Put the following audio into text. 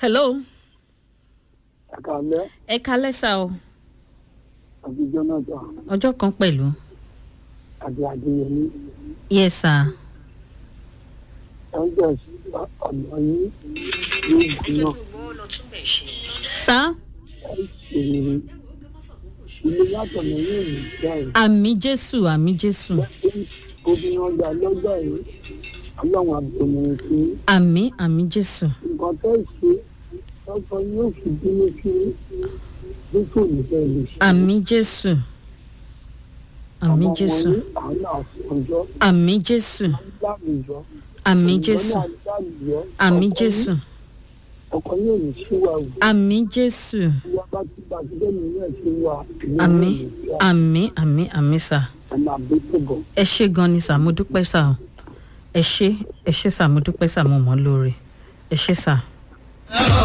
hello àkàlẹ́ ẹ kalẹ́ sá o àti jonathan ọjọ́ kan pẹ̀lú àti adéyẹmí yes sir ẹgbẹ́ ọ̀nà yìí ní ìgbìmọ̀ sá èrè ilé látọ̀nà yóò ní jáì àmì jésù àmì jésù obìnrin ọjà lọ́jọ́ yìí ọlọ́run àbòmìnrin sí àmì àmì jésù nǹkan tó ṣe lọ́sọ yóò fi bínú sí bí kò ní fẹ́ lè ṣe. àmì jésù àmì jésù àwọn àfọ̀njọ́ àmì jésù láwùjọ àmì jésù àmì jésù ọkọ yóò ní síwáwù àmì jésù ìyá bá ti bá ti bẹ́ẹ̀ nínú ẹ̀ sí wa àmì àmì àmì àmì sá ẹ̀ máa bí tó bọ̀. ẹ ṣe gan ni sá mo dúpẹ́ sá o ẹ ṣe ẹ ṣe sá mo dúpẹ́ sá mo mọ̀ ọ́ lóore ẹ ṣe sá.